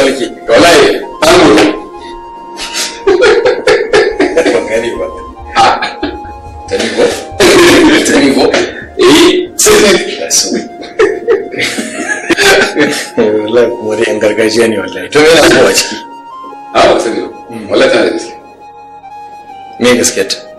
falke wallahi an mutu ban gane ba a tani ko tani ko eh sai wallahi kuma dai yan gargajiya ne wallahi to me yana kowa ciki a ba sani ba wallahi tana da gaske me gaskiyar ta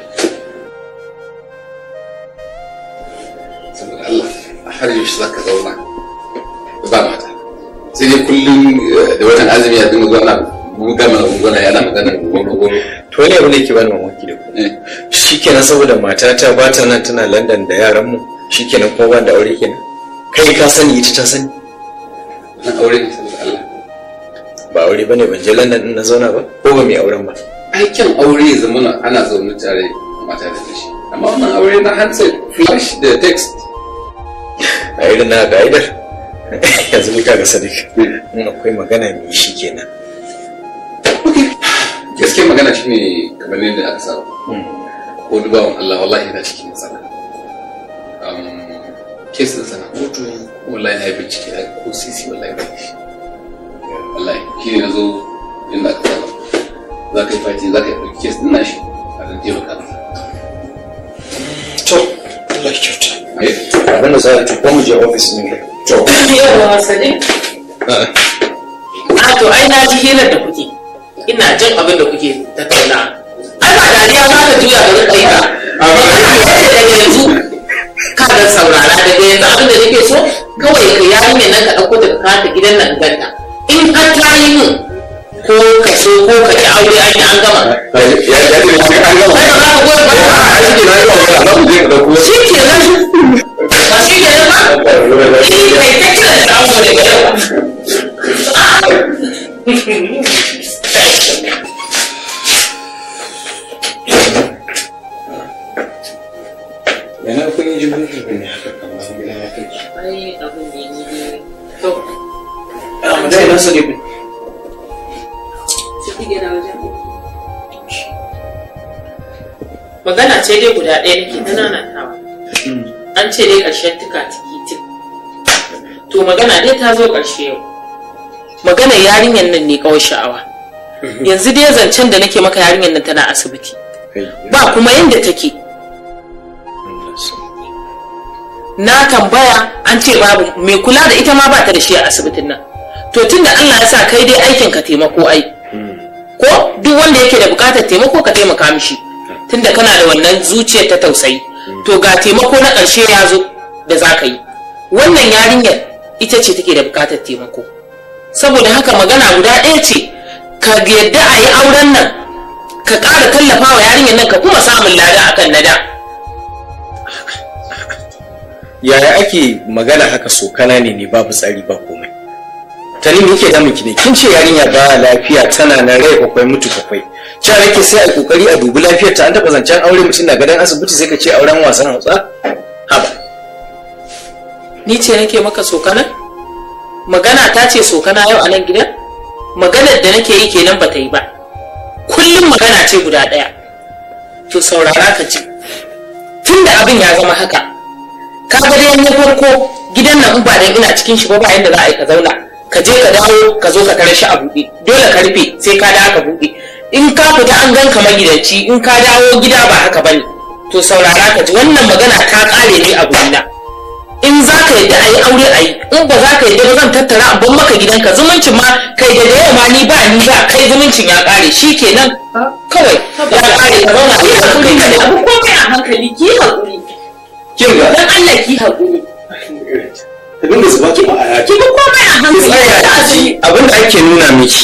saboda Allah har yaushe za ka zauna ba mata sai dai kullum eh, da watan azumi ya dinga zuwa na buga mana gunguna yana magana gungunu gungunu to wani abu ne ke bani mamaki da ku shikenan saboda matata ba ta nan tana london da yaran mu shikenan kuma ban da aure kenan kai ka sani ita ta sani na aure ne saboda Allah ba aure bane ban je london din na zauna ba ko ba mai auren ba aikin aure ya zama na ana zaune tare mata da shi amma wannan aure na handset flash da text a irin na ka'idar yanzu ni kaga sadiq in akwai magana mai shi kenan gaskiyar magana shine kamar yadda aka saba ko dubawan Allah wallahi yana cikin matsala kes din sana kotu wallahi na yi bincike na ko sisi wallahi ba shi wallahi shi ne na zo inda aka saba za ka yi fati za ka yi ɗauki kes din nashi a dan taimaka masa to Allah ya kyauta Eh, abinda za a tuko mu je ofis ne to Yawa Sadiq. A to ai na ji hirar da kuke. Ina jin abin da kuke tattauna. Ai ba dariya za ka juya ga rika yi ba. Daga yanzu ka ga saurara daga yanzu abin da nake so kawai ka yarinyar nan ka ɗauko ta ka kawo ta gidan nan ganta. In har ta yi min ko ka so ko ka ki aure an yi an gama. ya ya ce sai an gama Kai ba za ka goyi ba. a shi ke na yi wa magana za mu je ka ɗauko Shi ke nan. Ba shi ke nan ba. Shi kai ta kiran da an gode ga yawa. yana kun yi jibin ne haka kamar gidan ya kai Ai abin ne ni to a dai na sadiq magana ce dai guda ɗaya nake ta nanatawa an ce dai ƙarshen tuka tiki tik to magana dai ta zo ƙarshe yau magana yarinyar nan ne kawai sha'awa yanzu dai zancen da nake maka yarinyar nan tana asibiti ba kuma yadda take na tambaya an ce babu mai kula da ita ma ba ta da shi a asibitin nan to tunda Allah ya sa kai dai aikin ka taimako ai ko duk wanda yake da bukatar taimako ka taimaka mishi tunda kana da wannan zuciyar ta tausayi to ga taimako na ƙarshe ya zo da za ka yi wannan yarinyar ita ce take da bukatar taimako saboda haka magana guda ɗaya ce ka yadda a yi auren nan ka ƙara tallafa wa yarinyar nan ka kuma samun lada akan na da yaya ake magana haka sokana ne ne babu tsari ba komai tani me yake damun ki ne kin ce yarinya ba lafiya tana na rai kwakwai mutu kwakwai cewa nake sai a kokari a dubi lafiyar ta an taba zancen aure mutum na gadon asibiti sai ka ce auren wasan hausa haba ni ce nake maka sokana magana ta ce sokana yau a nan gidan maganar da nake yi kenan ba ta yi ba kullum magana ce guda ɗaya to saurara ka ji tunda abin ya zama haka ka ga dai na farko gidan nan in ba dan ina cikin shi ba ba yanda za a yi ka zauna ka je ka dawo ka zo ka tarar shi a buɗe dole ka rufe sai ka dawo ka buɗe in ka fita an gan ka magidanci in ka dawo gida ba haka bane to saurara ka ji wannan magana ta ƙare ne a gurina in za ka yadda a yi aure a yi in ba za ka yadda ba zan tattara a ban maka gidanka zumuncin ma kai da yau ma ni ba ni ba kai zumuncin ya ƙare shi kenan kawai ya ƙare ka zauna a yi hakuri ka abu komai a hankali ki haƙuri kin ga dan Allah ki haƙuri ta dinga zuba ki ba a ki bi komai a hankali tsaya da ki ji abin da ake nuna miki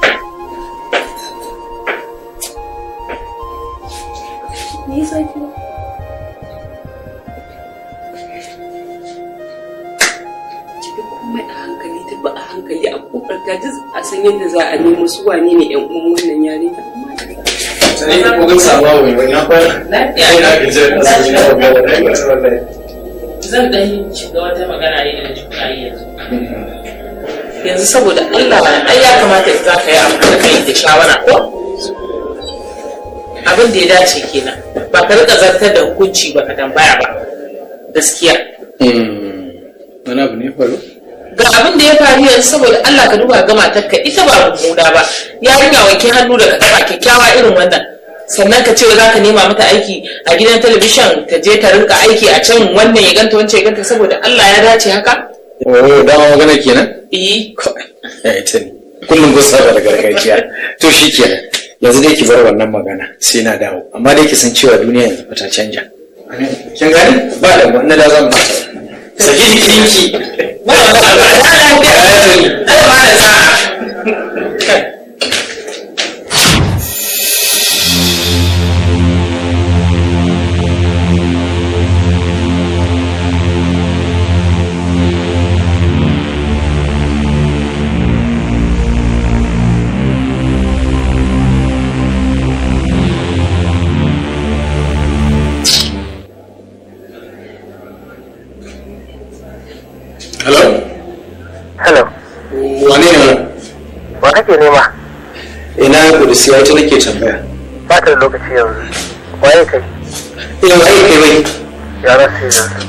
komai a hankali tafi a hankali a kokarta duk a san yadda za a nemo su wane ne yan uwan wannan yarinya sai ko ga sabuwa mai wannan fara lafiya ina ga jin wallahi zan dan shiga wata magana ne da kuna yi yanzu yanzu saboda Allah ai ya kamata za ka yi abu da kai da shawara ko abin da ya dace kenan ba ka rika zartar da hukunci ba ka tambaya ba gaskiya wani abu ne faru ga abin da ya faru yanzu saboda Allah ka duba ga matarka ita ba mummuna ba yarinya wanke hannu da ka taba kyakkyawa irin wannan sannan ka ce za ka nema mata aiki a gidan talabishin ta je ta rinka aiki a can wannan ya ganta wancan ya ganta saboda Allah ya dace haka oh dama magana kenan eh ya ita ne kullum kun saba da gargajiya to shi kenan yanzu dai ki bar wannan magana sai na dawo amma dai ki san cewa duniya yanzu fa ta canja kin gani ba da wannan da zan fata saki jikinki ba ba ba ba da ba da sa'a hello Hello, wane ne wannan wa kake nema? ina kudisi wata nake tambaya Ba ta da lokaci yanzu. Waye kai? ina wai kai bai Ya rasu yanzu.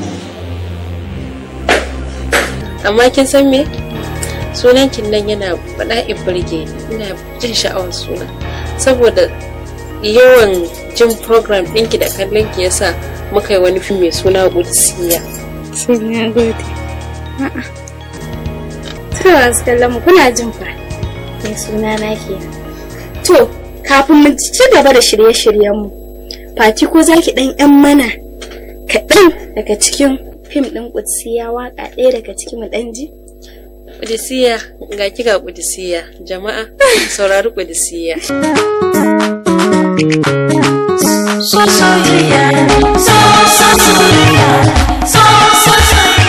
amma kin san me sunan kin nan yana bala'in burge ni. ina jin sha'awar suna saboda yawan jin program ɗinki da kallon ki yasa muka yi wani fim mai suna Gudsiya. Sai na gode. A'a. To, wasu kallon mu kuna jin fa. Mai suna na ke. To, kafin mu ci gaba da shirye-shiryenmu, Fati ko za ki ɗan ‘yan mana kaɗan daga cikin fim ɗin Kutsiya waƙa ɗaya daga cikin mu ɗan ji? Gudsiya ga ki ga Gudsiya jama'a saurari Gudsiya. So soyayya, so so soyayya.